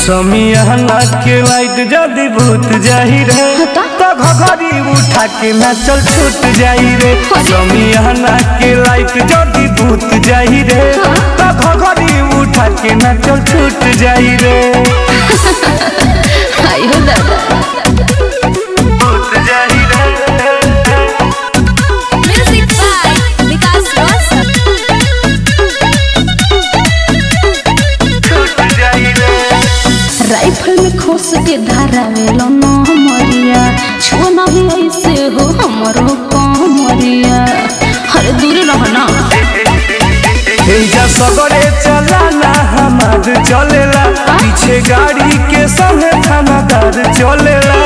समियाना के लाइट जदी भूत जाही रे तो घघरी उठा के नाचल छूट जाई रे समियाना के लाइट जदी भूत जाही रे तो घघरी उठा के नाचल छूट जाई रे आयो दादा भूत जाही रे म्यूजिक बाय विकास रोशन छूट जाई रे राइफल में खोस के धारावेलो न मरिया छुना भी ऐसे हो हमरो कमरिया अरे दूर रहना एजा सगरे चलाना हमार चलेला पीछे गाड़ी के संगे थानादार चलेला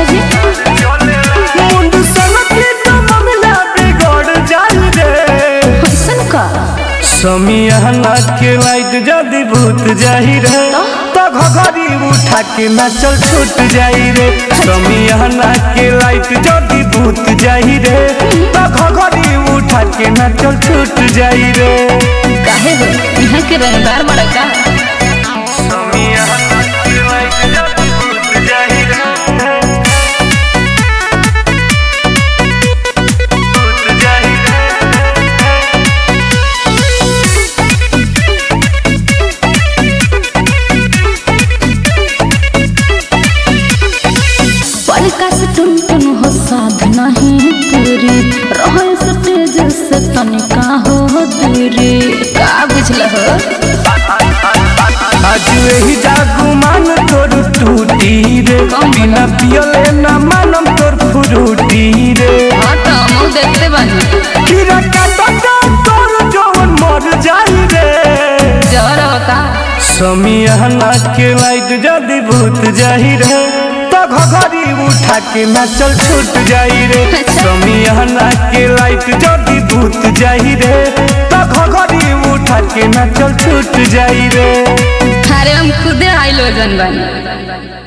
मुंड सनकी तो मामला बिगड़ जाई रे कैसन का समियाना के लाइट जदी भूत जाही रे तो घघरी उठा के नाचल छूट जाई रे समियाना के लाइट जदी भूत जाही रे तो घघरी उठा के नाचल छूट जाई रे काहे हो यहाँ के रंगदार बड़ा का समियाना के लाइट जदी भूत जाही रे भूत जाही रे पलका से टुन टुन हो साध नहीं पूरी रहे स्टेज से तनिका हो दूरी का बुझल हो आज यही जागू मान तोर टूटी रे बिना पियले ना मानम तोर फुरूटी रे हाँ तो हम देखते बानी कीड़ा काटा का तोर जवन मर जाई रे जर होता समियाना के लाइट जदी भूत जाही रे तो घघरी उठा के नाचल छूट जाई रे समियाना के लाइट जदी भूत जाही रे तो घघरी उठा के नाचल छूट जाई रे अरे हम खुदे हाइलोजन बानी